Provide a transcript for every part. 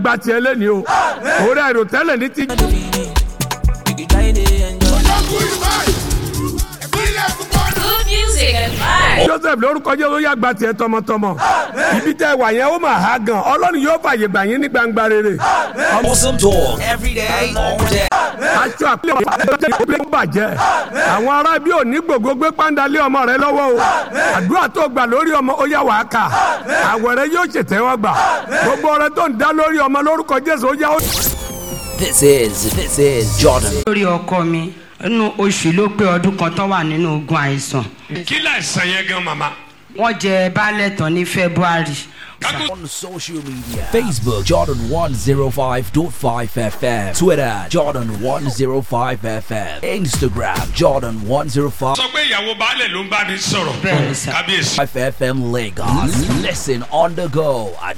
gba tiẹ̀ lẹ́ni o òwúrọ̀ àìrò tẹ́lẹ̀ ní ti. Good music and vibes. joseph lórúkọ jẹ́ lóyè àgbà tiẹ̀ tọmọtọmọ ibi tẹ́ wà yẹn ó mà há gan ọlọ́run yóò fàyè gbà yín ní gbangba rere. Awesome talk every day, all day. aṣọ àpilẹ̀ ọ̀pọ̀lọpọ̀ ń bàjẹ́ àwọn ará bí òní gbogbo gbé pàǹdálé ọmọ rẹ lọ́wọ́ o àdúrà tó gbà lórí ọmọ ó yá wàá kà àwẹ̀ rẹ yóò ṣètẹ́wọ́ gbà gbogbo ọrẹ tó ń dá lórí ọmọ lórúkọ jésù ó yá ó. This is this is Jordan. lórí ọkọ mi nínú oṣù ló pé ọdún kan tó wà nínú ogun àìsàn kí láìsàn yẹn gan màmá. wọ́n jẹ baálẹ̀ tán ní february On social media Facebook Jordan 105.5 FM Twitter Jordan 105 FM Instagram Jordan 105 sọ pé ìyàwó baálẹ̀ ló ń bá mi sọ̀rọ̀ Bẹ́ẹ̀ni sà. kábíyèsí. FM Lagos. Listen on the go at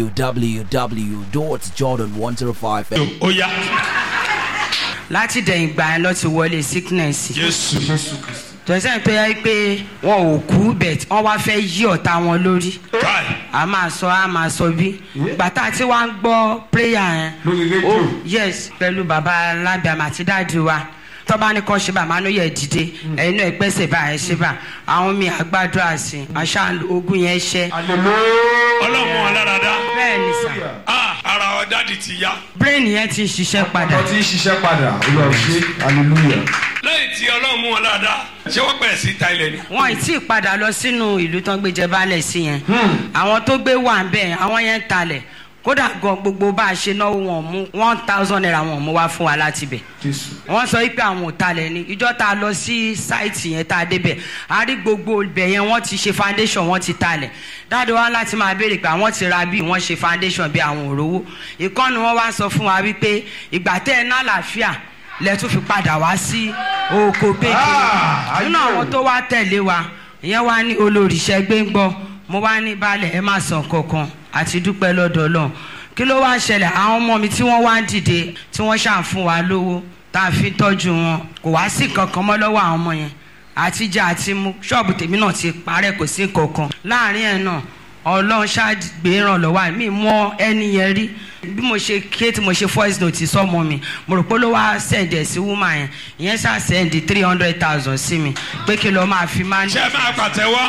www.jordan105fm. ó yá láti dẹ̀yìn gbà yẹn lọ ti wọlé sickness jésù tọ́sẹ̀ tó yẹ pé wọn ò kú bẹ̀t wọ́n wá fẹ́ yí ọ̀tá wọn lórí káì a máa sọ a máa sọ bí gbàtà tí wọ́n á gbọ́ prayer yẹn oh yes pẹ̀lú baba alábìàmọ̀ àti dáàdi wa tọ́ba ní kọ́ ṣe bá àmánú yẹ dìde ẹ̀yin náà pẹ́sẹ̀ bá ẹ̀ ṣe bá àwọn mi àgbàdo àsìn àṣà ogun yẹn ṣẹ́ ọlọ́run alárada bẹ́ẹ̀ ni sà ah ara ọ̀dàdì ti yá brain yẹn ti ń ṣiṣẹ́ padà ọtí ń ṣiṣẹ́ padà olúwa ṣe hallelujah. lẹ́yìn tí ọlọ́run mú wọn alárada ṣé wọ́n pẹ̀ sí ta ilẹ̀ ni. wọn ì tí ì padà lọ sínú ìlú tán gbé jẹ baálẹ̀ sí yẹn àwọn tó gbé wà ń bẹ̀ àwọn yẹn ń talẹ̀ kódà gan gbogbo bá a ṣe náwó wọn mú one thousand naira wọn mú wá fún wa láti bẹ̀ jésù wọ́n sọ wípé àwọn ò talẹ̀ ni ìjọ tá a lọ sí sáìtì yẹn tá a débẹ̀ a rí gbogbo ibẹ̀ yẹn wọ́n ti ṣe foundation wọ́n ti talẹ̀ dáadọ́ wa láti máa béèrè pé àwọn ti ra bí wọ́n ṣe foundation bí àwọn òrówó ìkànnì wọn wá sọ fún wa wípé ìgbà tẹ́ ẹ ná àlàáfíà lẹ́tún fi padà wá sí oko pékin Ah, nínú ayé o. àwọn tó wá tẹ̀lé wa ìyẹn wá ní olóríṣẹ́ gbẹ́ngbọ́ mo wá ní balẹ̀ ẹ má sàn kankan àti dúpẹ́ lọ́dọ̀ ọlọ́run kí ló wá ṣẹlẹ̀ àwọn ọmọ mi tí wọ́n wá ń dìde tí wọ́n ṣàn fún wa lówó tá a fi tọ́jú wọn kò wá sí kankan mọ́ lọ́wọ́ àwọn ọmọ yẹn àtijọ́ àti mu ṣọ́ọ̀bù tèmi náà ti parẹ́ kò sí kankan láàrin ẹ̀ náà ọlọ́run ṣáàgbé ìrànlọ́wọ́ mi mọ ẹni yẹn rí bí mo ṣe ké tí mo ṣe voice note sọmọ mi mo rò pé ló wá send ẹ̀ sí woman yẹn ìyẹn ṣáà send three hundred thousand sí mi pé kí lọ́ọ́ máa fi máa ń ṣé ẹ máa pàtẹ́wọ́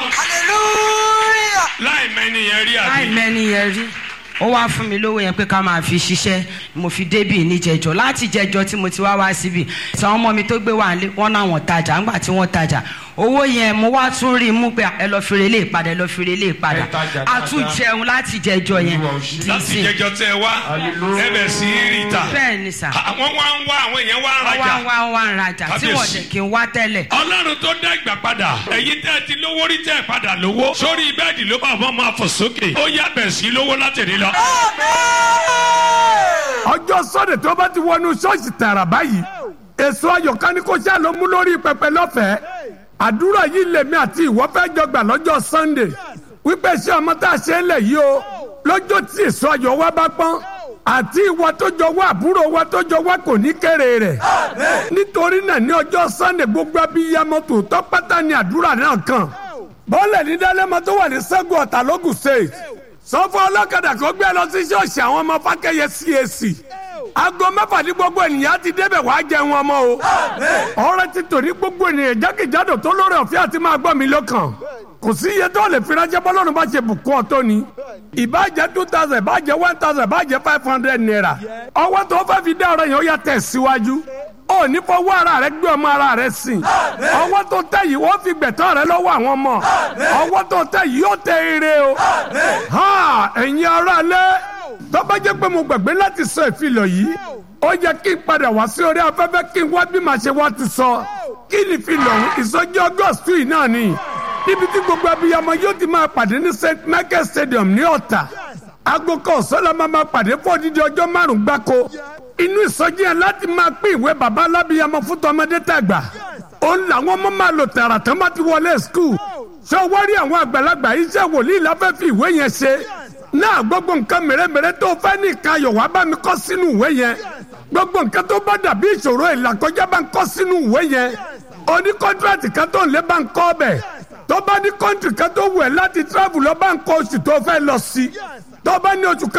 láì mẹ́ni yẹn rí láì àbí. mẹ́ni yẹn rí ó wá fún mi lówó yẹn pé ká máa fi ṣiṣẹ́ mo fi débì níjẹjọ láti jẹjọ tí mo ti wá wá síbì sàwọn ọmọ mi tó gbé wà nílé wọn náà wọn tajà ńgbà tí wọn tajà owó yẹn mo wá tún rí i mú pé ẹ lọ fi relé ìpadà ẹ lọ fi relé ìpadà Ẹ tajà a tún dáadáa. jẹun láti jẹjọ yẹn Olúwa ò ṣe. di láti ìsìn. jẹjọ tẹ wá Hallelujah. ẹ bẹ̀ sí rí ta. bẹ́ẹ̀ ni sà àwọn wá ń wá àwọn èèyàn wá ń wọ́n wá rajà. wá wá ń rajà tí wọ́n Kábíyèsí. dẹ̀ kí n wá tẹ́lẹ̀ ọlọ́run tó dá ìgbà padà ẹ̀yin tẹ́ ẹ ti lówó rí tẹ́ ẹ padà lówó sórí bẹ́ẹ̀dì ló bá wọn máa fò sókè ó yá bẹ̀ sí lówó látẹ̀lé lọ. ọjọ́ sọ́dẹ̀ tó bá ti wọnú ṣọ́ọ̀ṣì tààrà báyìí èso ayọ̀ká ni kò ṣáà ló mú lórí pẹpẹ lọ́fẹ̀ẹ́ àdúrà yìí lèmi àti ìwọ fẹ́ jọgbà lọ́jọ́ sunday wípé ṣé ọmọ tá a ṣe ń lẹ̀ yìí o lọ́jọ́ tí èso ayọ̀ wa bá pọ́n àti ìwọ tó jọ wá àbúrò wa tó jọ wá kò ní kéré rẹ̀ nítorí náà ní ọjọ́ sunday gbogbo abiyamọ tòótọ́ pátá ni àdúrà náà kàn bọ́ọ̀lẹ̀ ní dálẹ́mọ tó wà ní sẹ́gun ọ̀tà lógùn state sọ́fọ́ ọlọ́kadà kó gbé lọ sí ṣọ́ọ̀ṣì àwọn ọmọ fákẹ́yẹ cac aago mẹ́fà ní gbogbo ènìyàn ti débẹ̀ wàá jẹun ọmọ o ọ̀rẹ́ ti tò ní gbogbo ènìyàn jákèjádò tó lórí ọ̀fẹ́ àti máa gbọ́ mi lọ́kàn kò sí iye tó lè fi ránṣẹ́ bọ́lọ́run bá ṣe bùkún ọ̀tọ́ ni ìbàjẹ́ two thousand ìbàjẹ́ one thousand ìbàjẹ́ five hundred naira ọwọ́ tó fẹ́ fi dá ọ̀rọ̀ yẹn ó yà tẹ̀ síwájú ó ní fọwọ́ ara rẹ gbé ọmọ ara rẹ sìn ọwọ́ tó tẹ̀ yìí wọ́n fi gbẹ̀tọ́ rẹ lọ́wọ́ àwọn ọmọ ọwọ́ tó tẹ̀ yìí yóò tẹ ire o ha ẹ̀yin ara lẹ́ tó bá jẹ́ pé mo gbàgbé láti sọ ìfilọ̀ yìí ó yẹ kí n padà wá sí orí afẹ́fẹ́ kí n wá bí màá ṣe wá ti sọ kí ni ìfilọ̀ ọ̀hún ìsọjí august yìí náà ni níbi tí gbogbo abiyamọ yóò ti máa pàdé ní st michael stadium ní ọ̀tà aago kan ọ̀sán la máa máa pàdé fún odidi ọjọ́ márùn-ún gbáko inú ìsọjí yẹn láti máa pín ìwé bàbá alábiyamọ fún tọmọdé tàgbà òun làwọn ọmọ máa lò tààrà tán bá ti wọlé skul ṣé o wá rí àwọn àgbàlagbà iṣẹ́ wòlíì láfẹ́ fi ìwé yẹn ṣe náà gbogbo nǹkan mèremère tó fẹ́ ní ìkayọ̀ wá bá mi kọ́ sínú ìwé yẹn gbogbo nǹkan tó bá dàbí ìṣòro ìlàkọjá bá ń kọ́ sínú ìwé yẹn oní kọ́ńtíráàtì kan tó ń lé bá ń kọ́ ọbẹ̀ tó bá ní kọ́ńtì kan tó wù ẹ́ láti tíráàbù lọ bá ń kọ́ oṣù tó fẹ́ lọ sí tó bá ní oṣù kan.